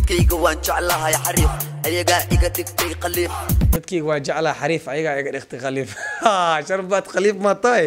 dadkayga waan jeclahay xariif ayagaa iga dhigtay qaliif dadkayga waa jeclaa xariif ayagaa iga dhigtay khaliif sharbaad khaliif ma tahay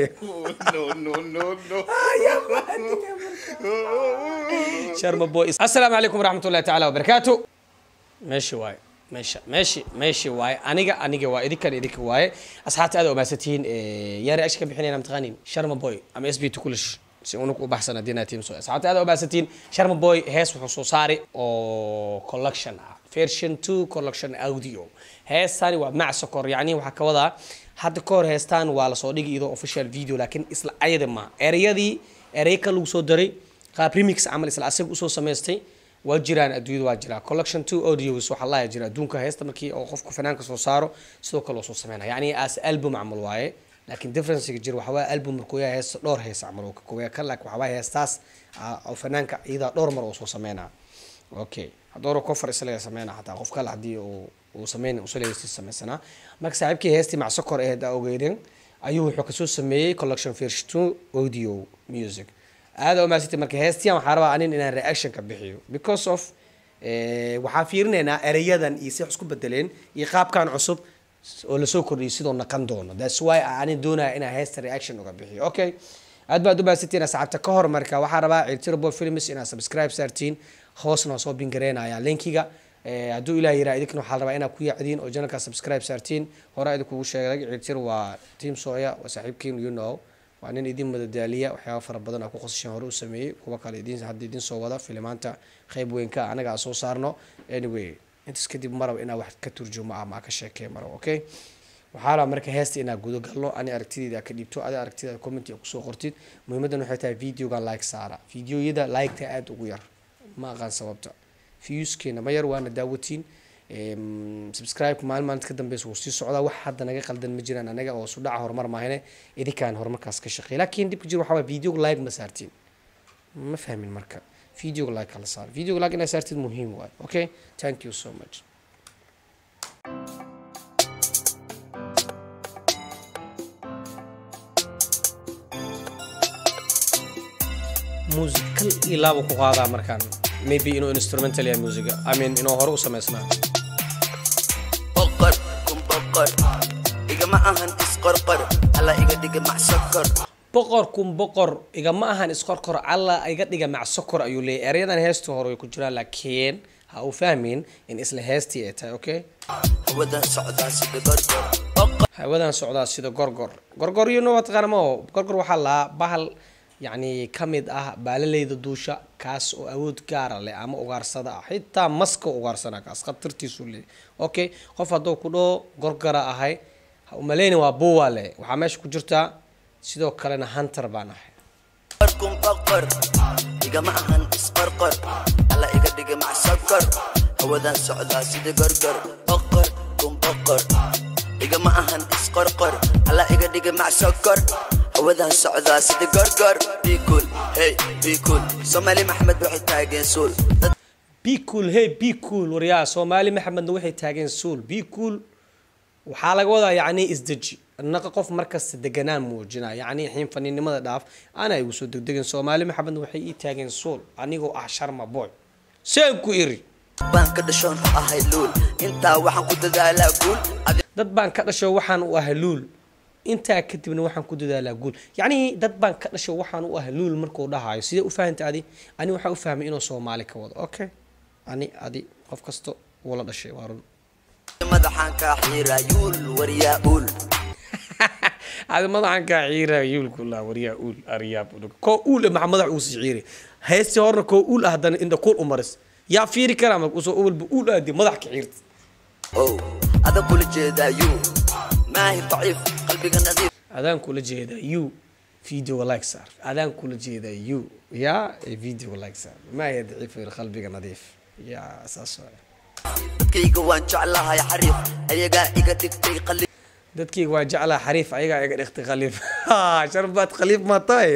sharma boy assalaamu calaykum waraxmatullahi tacaala wabarakaatu meeshi waaye meesha meeshi meeshi waaye aniga aniga waa idinkan idinka waaye asxaabta aad umaadsantihiin yaari ashi ka bixinayna mataqaanin sharma boy ama s b to kulish si unug u baxsan haddii team so asxaabta aad umaadsantihiin sharma boy hees wuxuu soo saari oo collection ah version two collection audio heestani waa mac sokor yacni waxaa ka wadaa hadda ka hor heestaan waa lasoo dhigi iyadoo official video laakiin isla ayada ma ereyadii erey ka lagu soo daray qaab remix camal isla asaga usoo samaystay waa jiraan adduunyada waa jiraa collection two audios waxaa laaya jira adduunka heesta markii oo qofku fanaanka soo saaro sidoo kale oo soo sameynaya yacni as album camal waaye laakiin differencega jira waxaa waaye album markuu yahay heesta dhowr hees camal oo ka kooya kan laakiin waxaa waaye heestaas oo fanaanka iyadaa dhowr mar oo soo sameynaa okay hadooro kofar isaga sameynaa xataa qof kale haddii uu uu sameyn usaleysi sameysanaa marka saaxiibkii heestii macsokor ee hadda ogeydeen ayuu wuxuu kasoo sameeyey collection version two audio music aada umaasita marka heestiyan waxaa rabaa anin inaan reaction ka bixiyo because of waxaa fiirinaynaa ereyadan iyo si wax isku bedeleen iyo qaabkan cusub oo lasoo kordhiyay sidoo naqan doono thats why anin doonaya inaan heesta reaction uga bixiyo okay aad baad umaadsantiin asxaabta ka hor marka waxaa rabaa ciltirable films inaad subscribe saartiin hoosna waa soo bingareynaya linkiga hadduu ilaah yiraa idinkana waxaa rabaa inaad ku yaacdiin oo janalka subscribe saartiin hore idinkugu sheegay ciltir waa team soya waa saaxiibkiin you know waa nin idin madadaaliya waxyaaba fara badan aa ku qosashan hore u sameeyey kuwa kale idin hadda idin soo wada filimaanta qeyb weynka anaga aan soo saarno anyway intaas kadib maraba inaa wax ka turjumo ama aa ka sheekey maraba okay waxaa rabaa marka heesta inaa gudo galno ani aragtideeda ka dhiibto adi aragtideeda comment kusoo qortid muhiimadan waxay tahay videogan like saara videoyada liketa aada ugu yar ma aqaan sababta viewskeena ma yar waana daawatiin subscribe maalin maalinta ka dambeysa wuu sii socdaa wax hadda naga qaldan ma jiraan anaga oo su dhaca horumar maahane idinkaan horumarkaas ka shaqeey laakiin dhibka jir waxaa waay videoga like ma saartiin ma fahmin marka videoga like kala saar videoga like inaa saartid muhiim waay okay thank you so much musical iyo laaba ku qaadaa markaan maybe inuu instrumental yahay musiga i mean inuu hore u samaysnaa boqor kun boqor igama ahan isqorqor alla iga dhiga macsokor boqor kun boqor igama ahan isqorqor alla iga dhiga macsokor ayuu leeyahy eryadan heestii hore way ku jiraan laakiin ha uu fahmin in isla heestii ay tahay okay hawadan socdaa sida gorgor boqor hawadan socdaa sida gorgor gorgor you know what qaramo gorgor waxaa lahaa bahal yacni ka mid ah baalaleyda duusha kaas oo awood gaara leh ama ugaarsada ah xitaa maska ugaarsana kaas khatartiisu leey okay qof hadduu ku dhaho gorgara ahay ha umaleyni waa buwa leh waxaa meesha ku jirtaa sidoo kalena hunter baan ahay kun boqor igama ahan isqorqor alla iga dhiga macsokor hawadan socdaa sida gorgor boqor kun boqor igama ahan isqorqor alla iga dhiga macsokor hawadan socdaa sida gorgor bikul hey bikul soomaali maxmed waxay taageen suul dad be cool hey be cool waryaa soomaali maxamedna waxay taageen suul be cool waxaa laga wadaa yacni isdeji naqa qof markasta deganaan muujina yacni xiin faniinimada dhaaf ana igu soo degdegin soomaali maxamedna waxay ii taageen suul anigoo ah sharma boy seen ku iri baan ka dhashoon u ahay luul intaa waxaan ku dadaalaa guul Adi- dad baan ka dhasho waxaan u ah luul intaa kadibna waxaan ku dadaalaa guul yacni dad baan ka dhasho waxaan u ah luul markuu dhahayo sidee u fahanta adi ani waxaa u fahmay inuu soomaali ka wado okay ani adi qof kasta wuu la dhashay waa run madaxaan kaa xiiraa yuul waryaa uul adi madaxan kaa ciira yuulku laa waryaa uul aryaab koo uul eh maxaa madax uusi ciiri heestii horna koo uul ah haddana inda kuul u maris yaa fiiri karaa marka usoo walba uul aadi madax ka ciirta ow adag kula jeedaa yuu maahi daciif qalbiga nadiif adaan kula jeedaa you video like saar adaan kula jeedaa you ya video like saar maa ya daciif qalbiga nadiif ya saas waay dadkayga waan jeclahay xariif ayagaa iga dhigtay qaliif dadkayga waa jeclaa xariif ayagaa iga dhigtay khaliif sharbaad khaliif ma tahay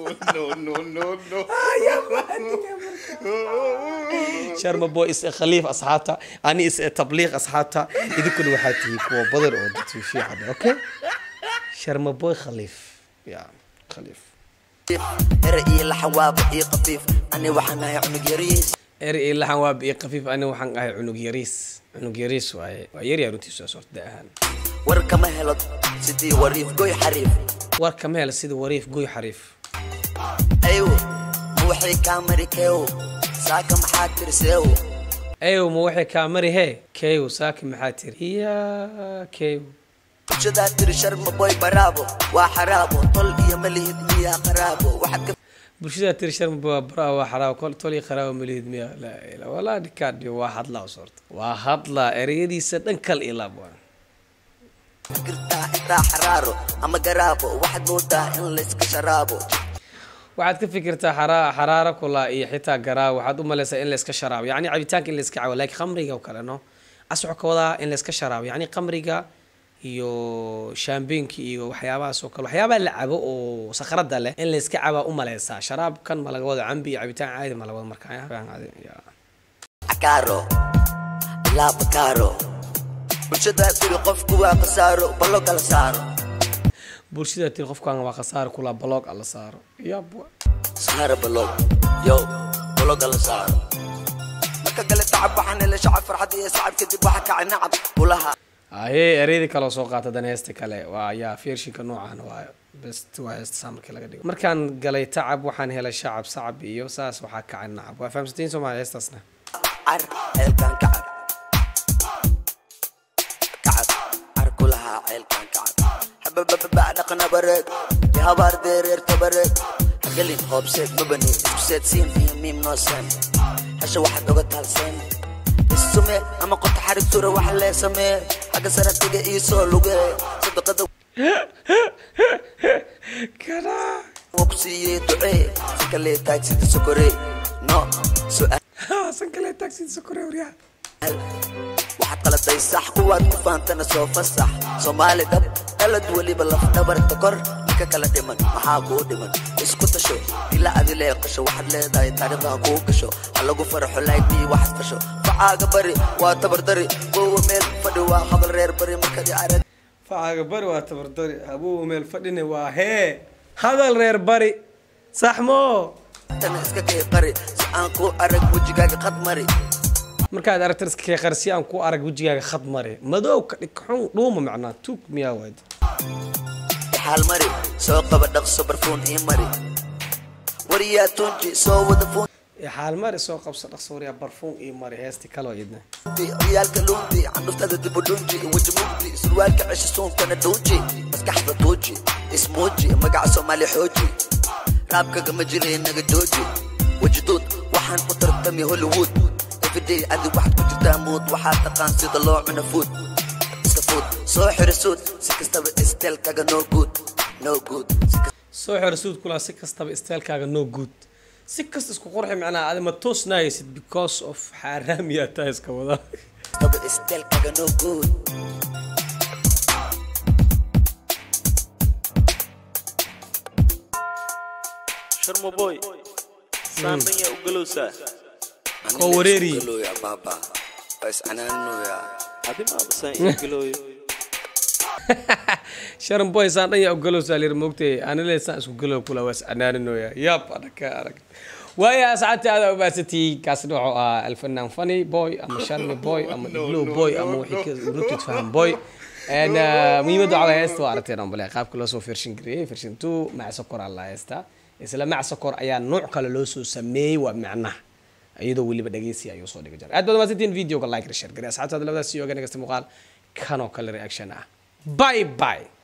sharma boy is khaliif asxaabta ani is tabliiq asxaabta idinkuna waxaa tihi kuwa badan oo dadkii fiican okay sharma boy khaliif ya khaliif ere iyo laxawaaba iyo qafiif ani waxaan ahay cunug yariis eri iyo laxan waa biyo khafiif ani waxaan ahay cunug yariis cunug yariis waaye waa yaryaa runtiisu waa sorta da ahaan war kama helo sidii wariif goy xariif war kama hela sida wariif goy xariif ayw ma waxay kaa mari keew saaka maxaa tirseew ayow ma waxay kaa mari hee keew saaki maxaa tiri iya keew bulshadaa tiri sharma boy baraabo waa xaraabo tol iyo malihid miyaa qaraabo waxaad ka bulshada tiri sharma waa baraa waa xaraabo kol toli qaraawo malihid miya laa ilaa walaa dhikaadhi waa hadlaa u sorta waa hadlaa ereyadiisa dhan kal ilaab waa fikirtaa intaa xaraaro ama garaabo waxaad moodaa in layska sharaabo waxaad ka fikirtaa xara- xaraaro kula iyo xitaa garaa waxaad u malaysaa in layska sharaabo yacni cabitaanka in layska cawo laakiin khamriga oo kale no aswax ka wadaa in layska sharaabo yacni khamriga iyo shaambeenka iyo waxyaabahaas oo kale waxyaabaha la cabo oo sakhrada leh in layska cabaa u malaysaa sharaabkan ma laga wado cambi iyo cabitaan caadi ma laga wado markaa ya? Ya. cakaaro ilaa bakaaro bulshadaa tiri qofku waa khasaaro ballo kala saaro bulshada tii qofkan waa khasaare kula baloog alla saaro yab saara balog yo ballo kala saaro marka kale tacab waxaan hele shacab farxad iyo sacab kadib waxa kacay nacab kulaha aye ereyadii kale oo soo qaata dan heesta kale waa yaa feershinka noocan waayo best waa heesta saa markii laga dhigo markaan galay tacab waxaan helay shacab sacab iyo saas waxaa kacay nacab waa fahamsatiin soomaaliya heestaasna car ceelkan kacab kacab car kulahaa ceelkan kacab hababababa dhaqna bareed iyo habaar deereer tabareed hagelin hoobseed mabani isku seed siin iyo miim noo seen hesha waxaad oga taalseen isume ama qota xarig tura wax lee samee xagga sanadkiga iisoo lugee sadaqada kana waa ku siiyey ducee si kalee taagsida sokorey no su'aal san kale taxi sokore waryaa waxaad qaladay sax kuwaad ku faantana soo fasax soomaali dhab dhalad weliba lafdhabarta kor ninka kala dhiman maxaa kuu dhiman isku tasho ila adi leeqasho waxaad leedahay taariikhdaha kuu gasho ha lagu faraxo laagbii waxaad fasho facaaga bari waa tabardari wowa meel fadhi waa habal reer bari markadi arag facaaga bari waa tabardari habuu meel fadhine waa hee hadal reer bari saxmo tana iska kay qari si aan kuu arag wejigaaga qad mari markaad aragta iska kee qarsi aan ku arag wejigaaga khad mare madow ka dhig xun dhuuma macnaa tuug miyaa waad xaal mari soo qaba dhaqso barfuun ii mari wariyaa tunji soo wada fuun xaal mare soo qabso dhaqso waryaa barfuun iyo mare heesti kaloo idna ciyaalka luundi candhuftada dibu dhunji weji mugdi surwaalka cesho suunkana dhuunji maskaxda tuuji ismuuji magaca soomaali xooji raabkaga ma jira inaga jooji wejiduud waxaan ku tartami hollywood everyday adi waxaad ku jirtaa muud waxaa taqaan sida loo cuno food iska food soo xiro suud si kastaba istelkaga no good no good si soo xiro suud kulaa si kastaba isteelkaaga no good si kasta isku qurxi macnaa adi ma toosnaaysid because of xaaraamiyaa taa iska wadaa kastaba istelkaga no good sharma boy saamaya u galowsaa Koo wareeri. Galooya, baba waa iscanaaninoya adi maaba saan ii galooyo sharan boy saan dhan yaa ugalowsaa lir moogtay anile saan isku galow kula waa iscanaaninoya yaab adhaka arag waaya asxaabta aada ubaasatay kaasna wuxuu ahaa alfanaan funny boy ama sharmi boy ama iglow boy ama wixii ka rutid faham boy En, uh, muhiimadda waxaa waye heesta waa aragteen aan bale qaabka loo soo fershin gareeyey fershin two mac sokor aa la heesta isla mac sokor ayaa nooc kale loo soo sameeyey waa macnaha iyadoo weliba dhegeysi ayuu soo dhigi jiray aad baad umaasantiin videoga like share gare asxaabtaada labadaas iyo oga nagasta muuqaal kanoo kale reaction ah bye bye